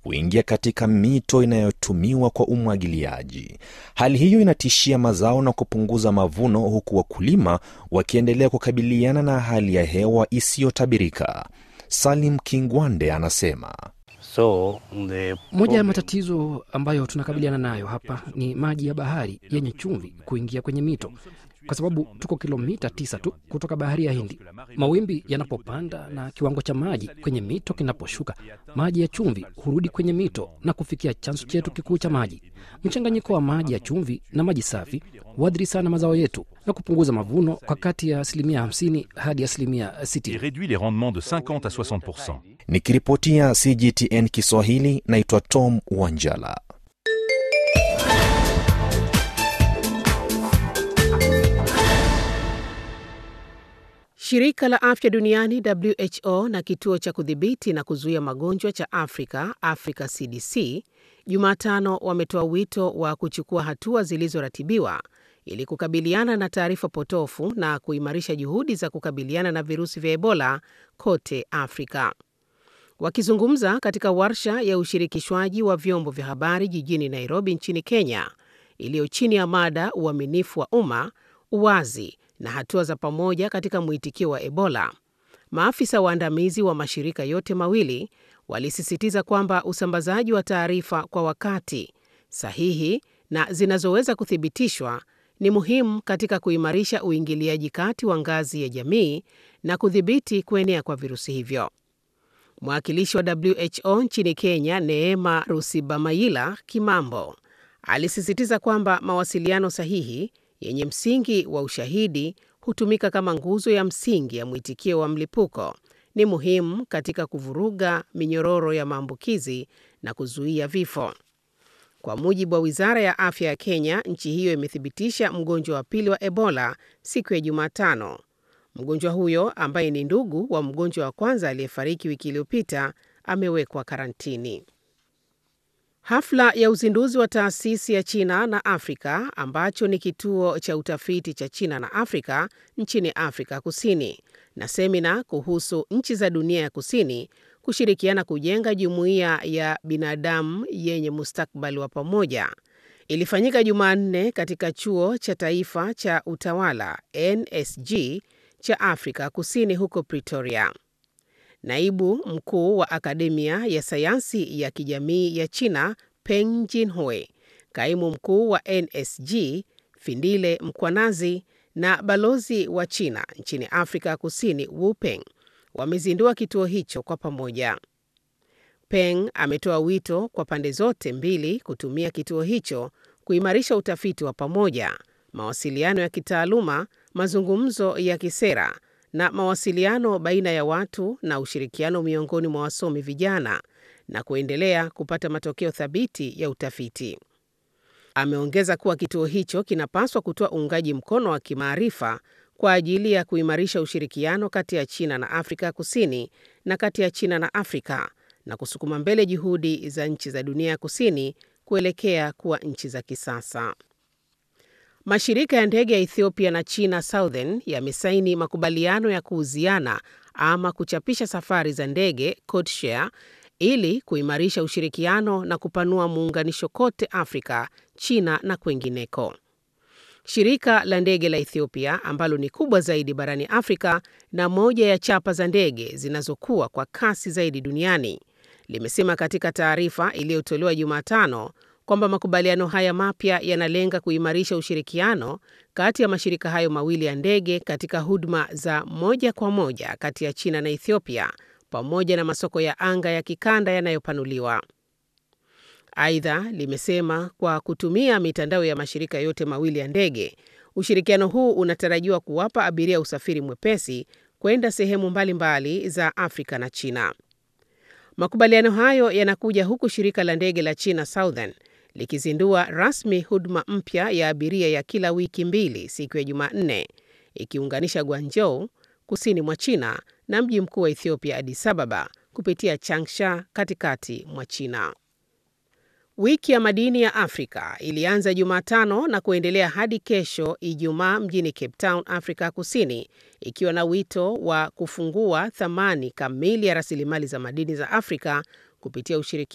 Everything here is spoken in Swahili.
kuingia katika mito inayotumiwa kwa umwagiliaji. Hali hiyo inatishia mazao na kupunguza mavuno, huku wakulima wakiendelea kukabiliana na hali ya hewa isiyotabirika. Salim Kingwande anasema So, the Moja ya matatizo ambayo tunakabiliana nayo hapa ni maji ya bahari yenye chumvi kuingia kwenye mito, kwa sababu tuko kilomita tisa tu kutoka bahari ya Hindi. Mawimbi yanapopanda na kiwango cha maji kwenye mito kinaposhuka, maji ya chumvi hurudi kwenye mito na kufikia chanzo chetu kikuu cha maji. Mchanganyiko wa maji ya chumvi na maji safi huathiri sana mazao yetu na kupunguza mavuno kwa kati ya asilimia 50 hadi asilimia et 60. réduit les rendements de 50 à 60 nikiripotia CGTN Kiswahili, naitwa Tom Wanjala. Shirika la Afya Duniani WHO na kituo cha kudhibiti na kuzuia magonjwa cha Afrika, Africa CDC, Jumatano wametoa wito wa kuchukua hatua zilizoratibiwa ili kukabiliana na taarifa potofu na kuimarisha juhudi za kukabiliana na virusi vya Ebola kote Afrika. Wakizungumza katika warsha ya ushirikishwaji wa vyombo vya habari jijini Nairobi nchini Kenya, iliyo chini ya mada uaminifu wa umma, uwazi na hatua za pamoja katika mwitikio wa Ebola, maafisa waandamizi wa mashirika yote mawili walisisitiza kwamba usambazaji wa taarifa kwa wakati, sahihi na zinazoweza kuthibitishwa ni muhimu katika kuimarisha uingiliaji kati wa ngazi ya jamii na kudhibiti kuenea kwa virusi hivyo. Mwakilishi wa WHO nchini Kenya, Neema Rusibamaila Kimambo, alisisitiza kwamba mawasiliano sahihi yenye msingi wa ushahidi hutumika kama nguzo ya msingi ya mwitikio wa mlipuko, ni muhimu katika kuvuruga minyororo ya maambukizi na kuzuia vifo. Kwa mujibu wa Wizara ya Afya ya Kenya, nchi hiyo imethibitisha mgonjwa wa pili wa Ebola siku ya Jumatano. Mgonjwa huyo ambaye ni ndugu wa mgonjwa wa kwanza aliyefariki wiki iliyopita amewekwa karantini. Hafla ya uzinduzi wa taasisi ya China na Afrika ambacho ni kituo cha utafiti cha China na Afrika nchini Afrika Kusini na semina kuhusu nchi za dunia ya kusini kushirikiana kujenga jumuiya ya binadamu yenye mustakabali wa pamoja ilifanyika Jumanne katika chuo cha taifa cha utawala NSG cha Afrika Kusini huko Pretoria. Naibu mkuu wa akademia ya sayansi ya kijamii ya China Peng Jinhui, kaimu mkuu wa NSG Findile Mkwanazi na balozi wa China nchini Afrika Kusini Wu Peng wamezindua kituo hicho kwa pamoja. Peng ametoa wito kwa pande zote mbili kutumia kituo hicho kuimarisha utafiti wa pamoja, mawasiliano ya kitaaluma, mazungumzo ya kisera na mawasiliano baina ya watu na ushirikiano miongoni mwa wasomi vijana na kuendelea kupata matokeo thabiti ya utafiti. Ameongeza kuwa kituo hicho kinapaswa kutoa uungaji mkono wa kimaarifa kwa ajili ya kuimarisha ushirikiano kati ya China na Afrika Kusini na kati ya China na Afrika na kusukuma mbele juhudi za nchi za dunia ya kusini kuelekea kuwa nchi za kisasa. Mashirika ya ndege ya Ethiopia na China Southern yamesaini makubaliano ya kuuziana ama kuchapisha safari za ndege codeshare ili kuimarisha ushirikiano na kupanua muunganisho kote Afrika, China na kwengineko. Shirika la ndege la Ethiopia ambalo ni kubwa zaidi barani Afrika na moja ya chapa za ndege zinazokuwa kwa kasi zaidi duniani limesema katika taarifa iliyotolewa Jumatano kwamba makubaliano haya mapya yanalenga kuimarisha ushirikiano kati ya mashirika hayo mawili ya ndege katika huduma za moja kwa moja kati ya China na Ethiopia pamoja na masoko ya anga ya kikanda yanayopanuliwa. Aidha, limesema kwa kutumia mitandao ya mashirika yote mawili ya ndege, ushirikiano huu unatarajiwa kuwapa abiria usafiri mwepesi kwenda sehemu mbalimbali mbali za Afrika na China. Makubaliano hayo yanakuja huku shirika la ndege la China Southern likizindua rasmi huduma mpya ya abiria ya kila wiki mbili siku ya Jumanne, ikiunganisha Guangzhou kusini mwa China na mji mkuu wa Ethiopia Addis Ababa kupitia Changsha katikati mwa China. Wiki ya madini ya Afrika ilianza Jumatano na kuendelea hadi kesho Ijumaa mjini Cape Town, Afrika Kusini, ikiwa na wito wa kufungua thamani kamili ya rasilimali za madini za Afrika kupitia ushirikiano